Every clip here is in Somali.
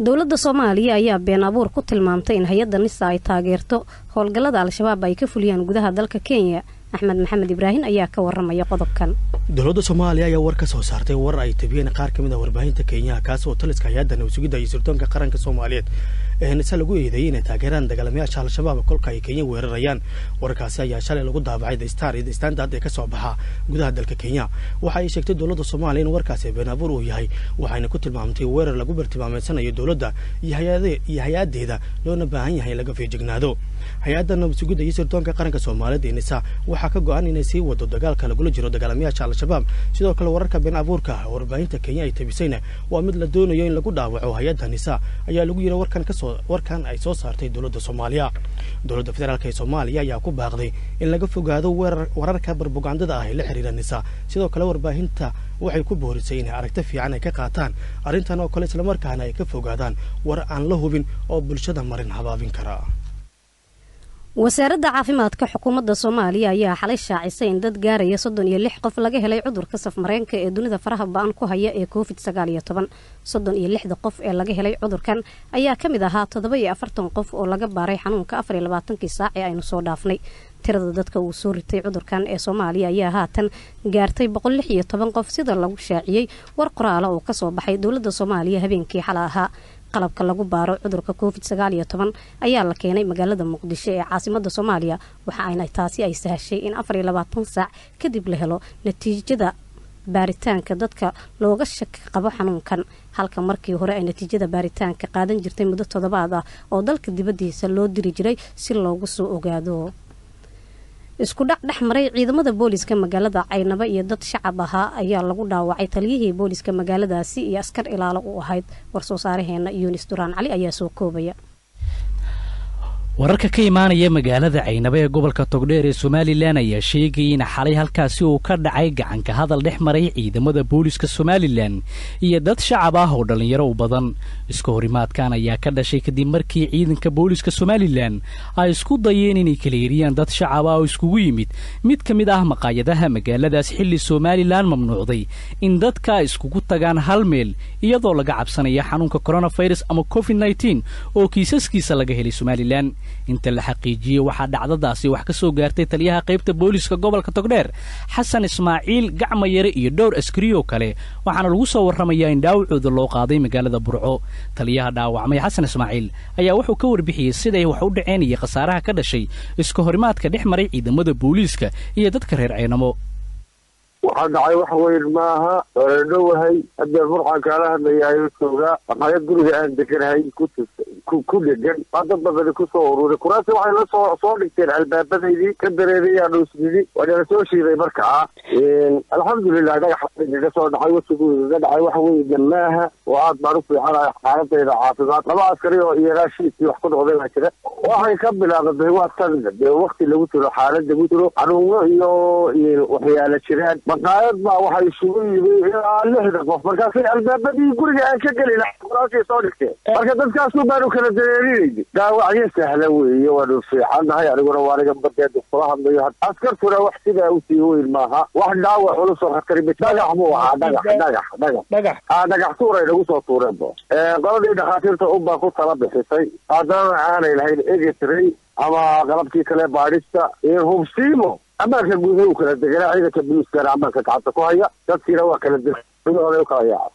dowladda soomaaliya ayaa been abuur ku tilmaamtay in hay-adda nisa ay taageerto howlgallada al-shabaab ay ka fuliyaan gudaha dalka kenya axmed maxamed ibraahin ayaa ka waramaya qodobkan dowladda soomaaliya ayaa war ka soo saartay war ay tabiyeen qaar ka mid ah warbaahinta kenyaha kaas oo taliska hay-adda nabasugidda iyo sirdoonka qaranka soomaaliyeed ee nise lagu eedeeyey inay taageeraan dagaalamayaasha al-shabaab kolka ay kenya weerarayaan warkaasi ayaa shalay lagu daabacay the star iyo the standard ee ka soo baxa gudaha dalka kenya waxa ay sheegtay dowladda soomaaliya in warkaasi been abuur uu yahay waxayna ku tilmaamtay weerar lagu bartilmaameedsanayo dowladda iyo hay-adeeda loona baahan yahay in laga feejignaado hay-adda nabasugidda iyo sirdoonka qaranka soomaaliyeed ee nisa waxaa ka go-an inay sii wado dagaalka lagula jiro dagaalamayaasha al-shabaab sidoo kale wararka been abuurka warbaahinta kenya ay tabisayna waa mid la doonayo in lagu dhaawaco hay-adda nisa ayaa lagu yiri warkan kasoo warkan ay soo saartay dowladda soomaaliya dowladda federaalk ee soomaaliya ayaa ku baaqday in laga fogaado weerar wararka barbugandada ah ee la xiriira nisa sidoo kale warbaahinta waxay ku boorisay inay aragti fiican ay ka qaataan arrintan oo kale islamarkaana ay ka fogaadaan war aan la hubin oo bulshada marin habaabin kara wasaaradda caafimaadka xukuumadda soomaaliya ayaa xalay shaacisay in dad gaaraya soddon iyo lix qof laga helay cudurka safmareenka ee dunida faraha ba-an ku haya ee covid sagaal iyo toban soddon iyo lixda qof ee laga helay cudurkan ayaa ka mid ahaa toddoba iyo afartan qof oo laga baaray xanuunka afar iyo labaatankii saac ee aynu soo dhaafnay tirada dadka uu soo ritay cudurkan ee soomaaliya ayaa haatan gaartay boqol lix iyo toban qof sida lagu shaaciyey war qoraala oo kasoo baxay dowladda soomaaliya habeenkii xala ahaa qalabka lagu baaro cudurka covid sagaal iyo toban ayaa la keenay magaalada muqdisho ee caasimada soomaaliya waxa ayna taasi ay sahashay in afar iyo labaatan saac kadib la helo natiijada baaritaanka dadka looga shaki qabo xanuunkan halka markii hore ay natiijada baaritaanka qaadan jirtay muddo toddobaad ah oo dalka dibadiisa loo diri jiray si loogu soo ogaado isku dhac dhex maray ciidamada booliska magaalada caynabo iyo dad shacab ahaa ayaa lagu dhaawacay taliyihii booliska magaaladaasi iyo askar ilaalo u ahayd war-soo saaraheena yunis duraan cali ayaa soo koobaya wararka ka imaanaya magaalada caynabo ee gobolka togdheer ee somalilan ayaa sheegayay in xalay halkaasi uu ka dhacay gacanka hadal dhex maray ciidamada booliska somalilan iyo dad shacab ah oo dhallinyaro u badan iska horimaadkan ayaa ka dhashay kadib markii ciidanka booliska somalilan ay isku dayeen inay kala yeriyaan dad shacab ah oo iskugu yimid mid ka mid ah maqaayadaha magaaladaas xilli somalilan mamnuucday in dadka iskugu tagaan hal meel iyadoo laga cabsanaya xanuunka coronafirus ama covid nneteen oo kiisaskiisa laga helay somalilan inta la xaqiijiyey waxaa dhacdadaasi wax ka soo gaartay taliyaha qaybta booliska gobolka togdheer xasan ismaaciil gacmayare iyo dhowr askarioo kale waxaana lagu soo warramayaa in dhaawacooda loo qaaday magaalada burco taliyaha dhaawacmay xasan ismaaciil ayaa wuxuu ka warbixiyey siday wax u dhaceen iyo khasaaraha ka dhashay iska horimaadka dhex maray ciidamada booliiska iyo dadka reer ceynamo waxaa dhacay wax weyn maaha oredhowahay haddee burxaan kaala hadlayahay joogaa maqaayad guriga aan deganahay ku dhegan waa dad badani kusoo ururay kuraasi waxay la soo soo dhigteen albaabadaydii ka dareerayaanu isnidi waanala soo shiiday markaa alxamdulilah dhagaxa igaga soo dhacay wasigu igaga dhacay wax weyna maaha oo aad baan u fiicanahay xaaladayda caafimaad laba askari oo iyagaa shiidkii wax ku noqday baa jira waxay ka bilaabatay waa tan dee wakti lagu jiro xaalad lagu jiro xanuuno iyo waxyaala jiraan maqaayad baa waxay isugu yimi ilaa lixda qof markaasay albaabadii guriga aan ka gelin kuraasay soo dhigteen marka dadkaasu baanu kala dareerinayni dhaawacyo sahla weeye waanu fiicannahay aniguna waa aniga badeeda kula hadlayo askartuna wax sidaa usii weyn maaha wax dhaawac culus oo khatari dhagax buu ahaa dhagax dhagax dhagax dhagax aa dhagax tuuray nagu soo tuureen bo qoladii dhakhaatiirta unbaa ku tala bixisay haddana aanay lahayn egetray ama qalabkii kale baadhista hubsiimo ammaanka guuda u kala deganaa ciidanka boliiskana ammaanka gacanta ku haya dadkiina waa kala degahooda u kala yaaca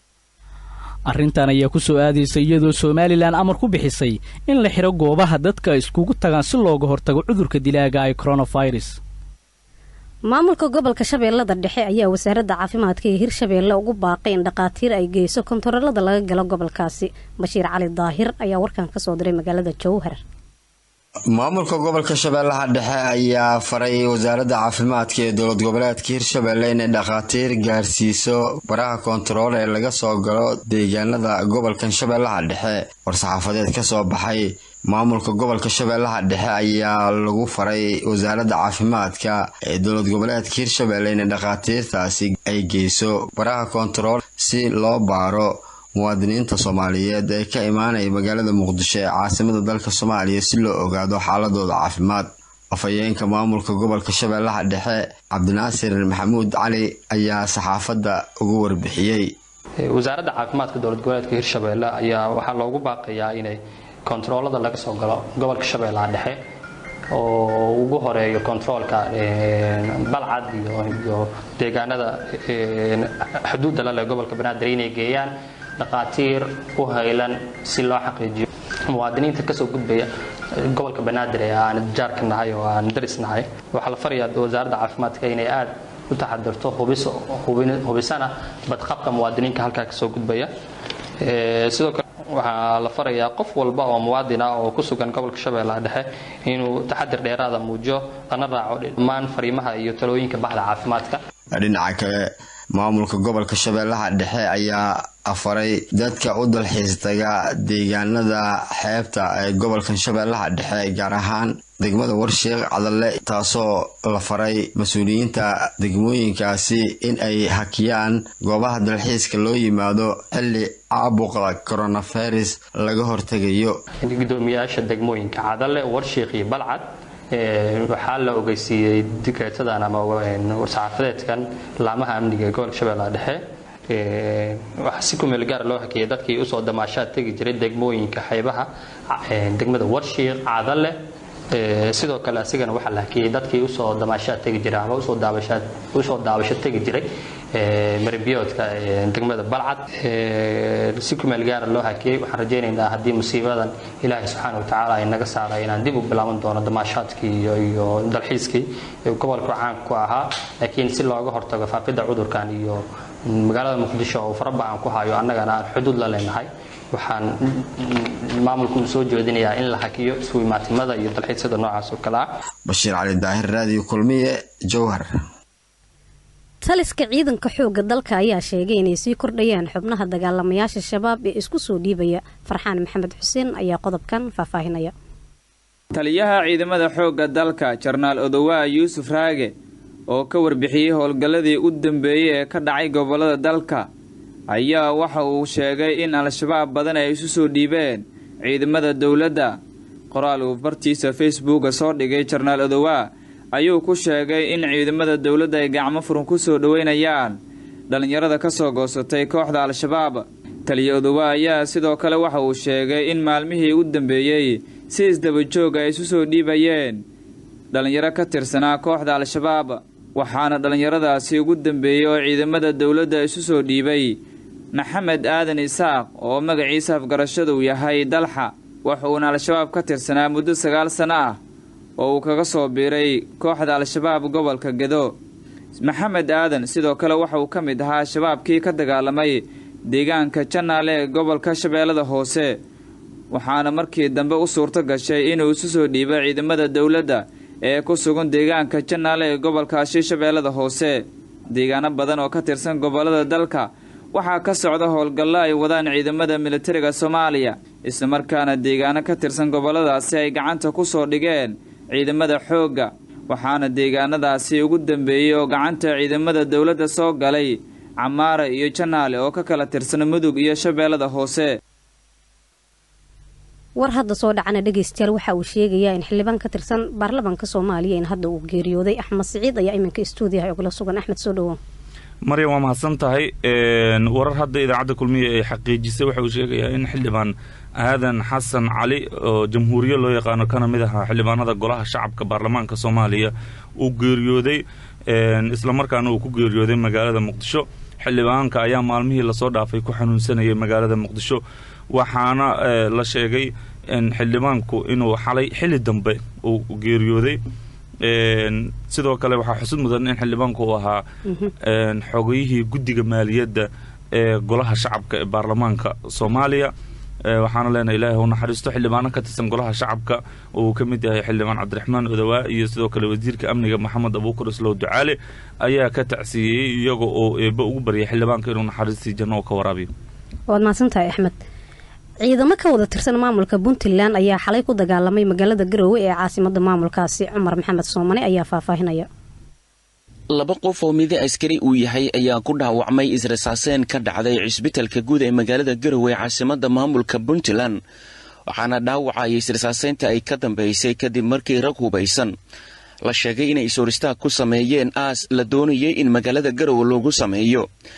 arrintan ayaa ku soo aadaysa iyadoo somalilan amar ku bixisay in la xidho goobaha dadka iskugu tagaan si looga hortago cudurka dilaaga ee coronafirus maamulka gobolka shabeellada dhexe ayaa wasaaradda caafimaadka ee hirshabeelle ugu baaqay in dhakhaatiir ay geyso kontaroolada laga galo gobolkaasi bashiir cali daahir ayaa warkan ka soo diray magaalada jowhar maamulka gobolka shabeellaha dhexe ayaa faray wasaaradda caafimaadka ee dowlad goboleedka hirshabeelle inay dhakhaatiir gaarsiiso baraha koontarool ee laga soo galo deegaanada gobolkan shabeellaha dhexe war-saxaafadeed ka soo baxay maamulka gobolka shabeellaha dhexe ayaa lagu faray wasaaradda caafimaadka ee dowlad goboleedka hirshabeelle inay dhakhaatiirtaasi ay geyso baraha koontarool si loo baaro muwaadiniinta soomaaliyeed ee ka imaanaya magaalada muqdisho ee caasimada dalka soomaaliya si loo ogaado xaaladooda caafimaad afhayeenka maamulka gobolka shabeellaha dhexe cabdinaasir maxamuud cali ayaa saxaafadda ugu warbixiyey wasaaradda caafimaadka dowlad goboleedka hirshabeelle ayaa waxaa loogu baaqayaa inay kontaroolada laga soo galo gobolka shabeellaha dhexe oo ugu horeeyo kontaroolka balcad iyo deegaanada xuduudda laleh gobolka banaadir inay geeyaan dhaqaatiir u haylan si loo xaqiijiyo muwaadiniinta kasoo gudbaya gobolka banaadir ee aan jaarka nahay oo aan daris nahay waxaa la farayaa wasaaradda caafimaadka inay aad u taxadirto hubisana badqabka muwaadiniinka halkaa kasoo gudbaya sidoo kale waxaa la farayaa qof walba oo muwaadin ah oo ku sugan gobolka shabeellaha dhexe inuu taxadir dheeraada muujiyo lana raaco dhammaan fariimaha iyo talooyinka baxda caafimaadka dhinaca kale maamulka gobolka shabeellaha dhexe ayaa afaray dadka u dalxiis taga deegaanada xeebta ee gobolkan shabeellaha dhexe gaar ahaan degmada warsheekh cadalle taasoo la faray mas-uuliyiinta degmooyinkaasi in ay hakiyaan goobaha dalxiiska loo yimaado xilli caabuqa coronavirus laga hortegayo gudoomiyaasha degmooyinka cadalle warsheekh iyo balcad waxaa la ogeysiiyey dikreetadan ama war-saxaafadeedkan laamaha amniga ee gobolka shabeellaha dhexe waxaa si kumeel gaara loo hakiyay dadkii usoo damaashaad tegi jiray degmooyinka xeebaha degmada warshiiq cadalle sidoo kale asigana waxaa la hakiyey dadkii usoo damaashaad tegi jiray ama usoo daabasho tegi jiray marbiyoodka degmada balcad si kumeel gaara loo hakiyey waxaan rajaynaynaa haddii musiibadan ilaahay subxaana wa tacaala ay naga saaray inaan dib u bilaaban doono damaashaadkii iyo dalxiiskii gobolka caan ku ahaa laakiin si looga hortago faafidda cudurkan iyo magaalada muqdisho oo faraba-an ku hayo annagana aan xuduud la leenahay waxaan maamulku soo jeedinayaa in la hakiyo isuimaatimada iyo dalxiisyada noocaas oo kale ah bashiir cali daahir raadiyo kulmiye jowhar taliska ciidanka xoogga dalka ayaa sheegay inay sii kordhayaan xubnaha dagaalamayaasha shabaab ee isku soo dhiibaya farxaan maxamed xuseen ayaa qodobkan faahfaahinaya taliyaha ciidamada xoogga dalka jarnaal odowaa yuusuf raage oo ka warbixiyey howlgalladii u dambeeyey ee ka dhacay gobollada dalka ayaa waxa uu sheegay in al-shabaab badan ay isu soo dhiibeen ciidamada dowladda qoraal uu bartiisa facebooka soo dhigay jarnaal odowaa ayuu ku sheegay in ciidamada dowladda ay gacmo furan ku soo dhoweynayaan dhallinyarada ka soo goosatay kooxda al-shabaab taliya odowaa ayaa sidoo kale waxa uu sheegay in maalmihii u dambeeyey si isdabajoog ay isu soo dhiibayeen dhallinyaro ka tirsanaa kooxda al-shabaab waxaana dhallinyaradaasi ugu dambeeyey oo ciidamada dowladda isu soo dhiibay maxamed aadan isaaq oo magaciisa afgarashadu yahay dalxa wuxuuna al-shabaab ka tirsanaa muddo sagaal sano ah oo uu kaga soo biiray kooxda al-shabaab gobolka gedo maxamed aadan sidoo kale waxa uu ka mid ahaa shabaabkii ka dagaalamay deegaanka janaale ee gobolka shabeellada hoose waxaana markii dambe u suurto gashay inuu isu soo dhiibo ciidamada dowladda ee ku sugan deegaanka janaale ee gobolkaasi shabeellada hoose deegaano badan oo ka tirsan gobollada dalka waxaa ka socda howlgallo ay wadaan ciidamada militariga soomaaliya islamarkaana deegaano ka tirsan gobolladaasi ay gacanta ku soo dhigeen ciidamada xoogga waxaana deegaanadaasi ugu dambeeyey oo gacanta ciidamada dowladda soo galay camaara iyo janaale oo ka kala tirsan mudug iyo shabeellada hoose war hadda soo dhacana dhegeystayaal waxa uu sheegayaa in xildhibaan ka tirsan baarlamaanka soomaaliya in hadda uu geeriyooday axmed siciid ayaa iminka stuudiyaha ogala sugan axmed soo dhawow maryam waa mahadsan tahay warar hadda idaacadda kulmiya ay xaqiijisay waxa uu sheegayaa in xildhibaan aadan xasan cali oo jamhuuriye loo yaqaano kana mid ahaa xildhibaanada golaha shacabka baarlamaanka soomaaliya uu geeriyooday islamarkaana uu ku geeriyooday magaalada muqdisho xildhibaanka ayaa maalmihii lasoo dhaafay ku xanuunsanayay magaalada muqdisho waxaana la sheegay xildhibaanku inuu xalay xili dambe uu geeriyooday sidoo kale waxaa xusud mudan in xildhibaanku uu ahaa xogayihii guddiga maaliyadda ee golaha shacabka ee baarlamaanka soomaaliya waxaana leenahay ilaahay u naxariisto xildhibaano ka tirsan golaha shacabka oo uu ka mid yahay xildhibaan cabdiraxmaan odawaa iyo sidoo kale wasiirka amniga maxamed abuukar islow ducaale ayaa ka tacsiiyey iyaga oo eebba ugu baryay xildhibaanka inuu naxariistii janno oo ka waraabiyo waad mahadsantahay axmed ciidamo ka wada tirsan maamulka puntland ayaa xalay ku dagaalamay magaalada garoowe ee caasimada maamulkaasi cumar maxamed soomane ayaa faahfaahinaya laba qof oo midi askari uu yahay ayaa ku dhaawacmay israsaaseen ka dhacday cisbitalka guud ee magaalada garowe caasimada maamulka puntland waxaana dhaawacaya israsaaseynta ay ka dambeysay kadib markii rag hubaysan la sheegay inay is-horistaag ku sameeyeen aas la doonayay in magaalada garowe loogu sameeyo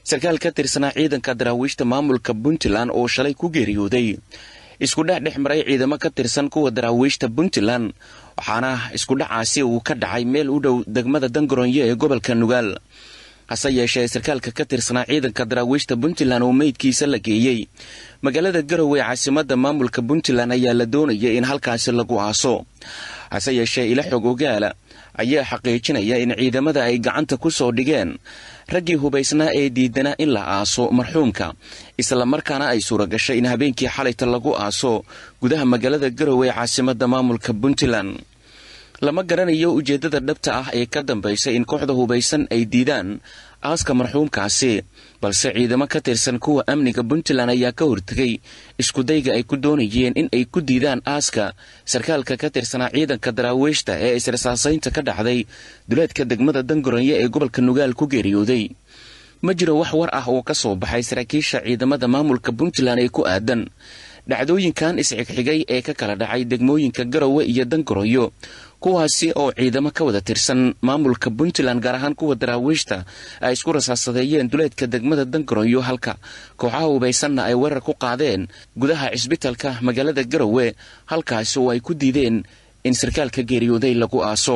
sarkaal ka tirsanaa ciidanka daraawiishta maamulka puntland oo shalay ku geeriyooday isku dhex dhex maray ciidamo ka tirsan kuwa daraawiishta puntland waxaana iskudhacaasi uu ka dhacay meel u dhow degmada dangaroonyo ee gobolka nugaal hase yeeshee sarkaalka ka tirsanaa ciidanka daraawiishta puntland oo meydkiisa la geeyey magaalada garowe caasimadda maamulka puntland ayaa la doonaya in halkaasi lagu aaso hase yeeshee ila xog ogaala ayaa xaqiijinaya in ciidamada ay gacanta ku soo dhigeen raggii hubaysnaa ee diidanaa in la aaso marxuumka islamarkaana ay suura gashay in habeenkii xalayta lagu aaso gudaha magaalada garowe ee caasimadda maamulka puntland lama garanayo ujeeddada dhabta ah ee ka dambaysa in kooxda hubaysan ay diidaan aaska marxuumkaasi balse ciidamo ka tirsan kuwa amniga puntland ayaa ka hortegay iskudayga ay ku doonayeen in ay ku diidaan aaska sarkaalka ka tirsanaa ciidanka daraawiishta ee israsaasaynta ka dhacday duleedka degmada dangaroonyo ee gobolka nugaal ku geeriyooday ma jiro wax war ah oo ka soo baxay saraakiisha ciidamada maamulka puntland ee ku aadan dhacdooyinkan isxigxigay ee ka kala dhacay degmooyinka garowe iyo dangaroonyo kuwaasi oo ciidamo ka wada tirsan maamulka puntland gaar ahaan kuwa daraawiishta ay isku rasaasadeeyeen duleedka degmada dangaroonyo halka kooxaha hubaysanna ay weerar ku qaadeen gudaha cisbitalka magaalada garowe halkaasi oo ay ku diideen in sarkaalka geeriyooday lagu aaso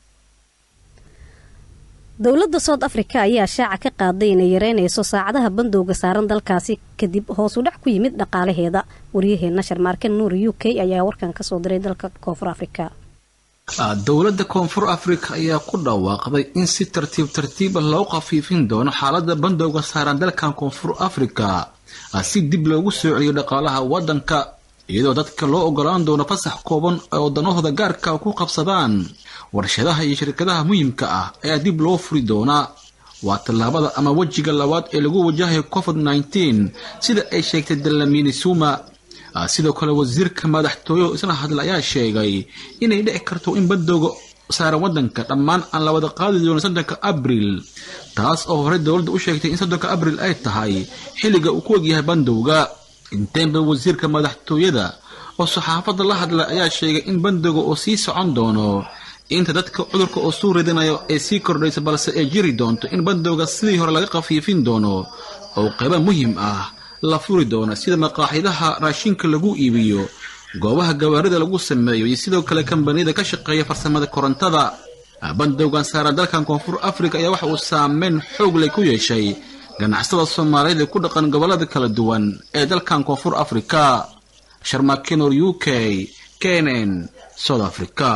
dowladda south africa ayaa shaaca ka qaaday inay yareynayso saacadaha bandowga saaran dalkaasi kadib hoos u dhac ku yimid dhaqaalaheeda waryaheena sharmaarke nuur u k ayaa warkan kasoo diray dalka koonfur afrika dowladda koonfur afrika ayaa ku dhawaaqday in si tartiib tartiiba loo khafiifin doono xaalada bandowga saaran dalkan koonfur afrika si dib loogu soo celiyo dhaqaalaha waddanka iyadoo dadka loo ogolaan doono fasax kooban oo waddanahooda gaarka ku qabsadaan warshadaha iyo shirkadaha muhiimka ah ayaa dib loo furi doonaa waa tallaabada ama wejiga labaad ee lagu wajahayo covid nneteen sida ay sheegtay dalamini suma sidoo kale wasiirka madaxtooyo isla hadla ayaa sheegay inay dhici karto in bandowga saaran waddanka dhammaan aan la wada qaadi doono soddonka abril taas oo horey dowladda u sheegtay in soddonka abril ay tahay xilliga uu ku egyahay bandowga inteenba wasiirka madaxtooyada oo saxaafadda la hadla ayaa sheegay in bandowga uu sii socon doono inta dadka cudurka oo suu ridanayo ee sii kordhaysa balse ay jiri doonto in bandowga sidii hore laga khafiifin doono oo qayba muhiim ah la furi doona sida maqaaxidaha raashinka lagu iibiyo goobaha gawaarida lagu sameeyo iyo sidoo kale kambaniyada ka shaqeeya farsamada korontada bandowgan saaran dalkan koonfur afrika ayaa waxa uu saameyn xoog leh ku yeeshay ganacsada soomaaliyeed ee ku dhaqan gobolada kala duwan ee dalkan koonfur afrika sharmakenor u k kenen south africa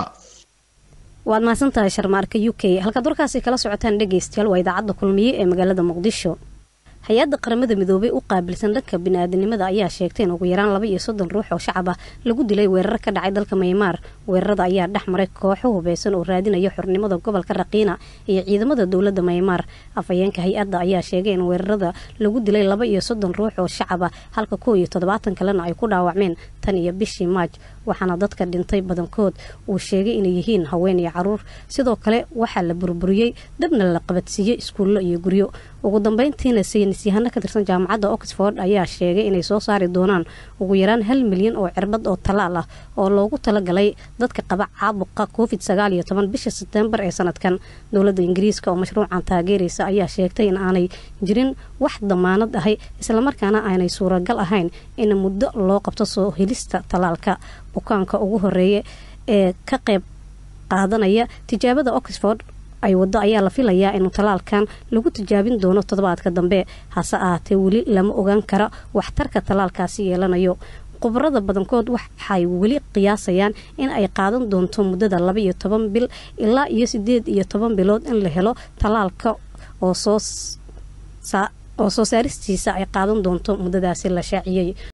waad mahadsantahay sharmaarka u k halkaad warkaasi kala socotaan dhegaystayaal waa idaacadda kulmiye ee magaalada muqdisho hay-adda qaramada midoobay u qaabilsan dhanka bini-aadanimada ayaa sheegtay in ugu yaraan laba iyo soddon ruux oo shacab ah lagu dilay weerar ka dhacay dalka maymaar weerarada ayaa dhex maray kooxo hubeysan oo raadinaya xornimada gobolka raqiina iyo ciidamada dowladda maymaar afhayeenka hay-adda ayaa sheegay in weerarada lagu dilay laba iyo soddon ruux oo shacab ah halka kow iyo toddobaatan kalena ay ku dhaawacmeen tan iyo bishii maaj waxaana dadka dhintay badankood uu sheegay inay yihiin haween iyo caruur sidoo kale waxaa la burburiyey dabna la qabadsiiyey iskuullo iyo guryo ugu dambeyntiina saynisyahano ka tirsan jaamacadda oxford ayaa sheegay inay soo saari doonaan ugu yaraan hal milyan oo cirbad oo talaal ah oo loogu talagalay dadka qaba caabuqa covid sagaal iyo toban bisha sebtembar ee sanadkan dowladda ingiriiska oo mashruucan taageeraysa ayaa sheegtay in aanay jirin wax damaanad ahay islamarkaana aanay suuragal ahayn in muddo loo qabto soo helista talaalka bukaanka ugu horeeya ee ka qayb qaadanaya tijaabada oxford ay waddo ayaa la filayaa inuu talaalkan lagu tijaabin doono toddobaadka dambe hase ahaatee weli lama ogaan kara waxtarka talaalkaasi yeelanayo khubarada badankood waxay weli qiyaasayaan in ay qaadan doonto muddada laba iyo toban bil ilaa iyo sideed iyo toban bilood in la helo talaalka oo soo oo soo saaristiisa ay qaadan doonto muddadaasi la shaaciyey